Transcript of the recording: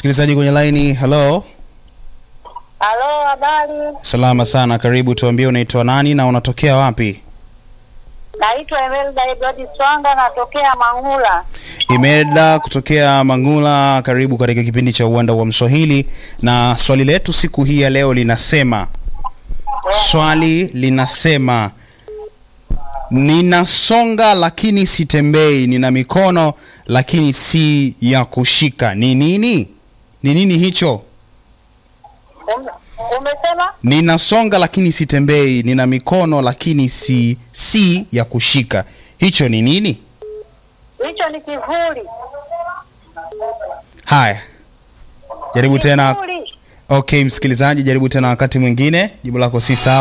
Msikilizaji kwenye laini, hello. Halo, habari? Salama sana, karibu. Tuambie unaitwa nani na unatokea wapi? Naitwa Emelda Edward Swanga, natokea Mangula. Imelda kutokea Mangula, karibu katika kipindi cha Uwanda wa Mswahili, na swali letu siku hii ya leo linasema, swali linasema ninasonga lakini sitembei, nina mikono lakini si ya kushika. Ni nini? Ni nini hicho? Um, umesema Ninasonga lakini sitembei, nina mikono lakini si si ya kushika. Hicho ni nini? hicho ni kivuli. Haya, jaribu tena. Kivuli. Okay, msikilizaji, jaribu tena wakati mwingine. Jibu lako si sawa.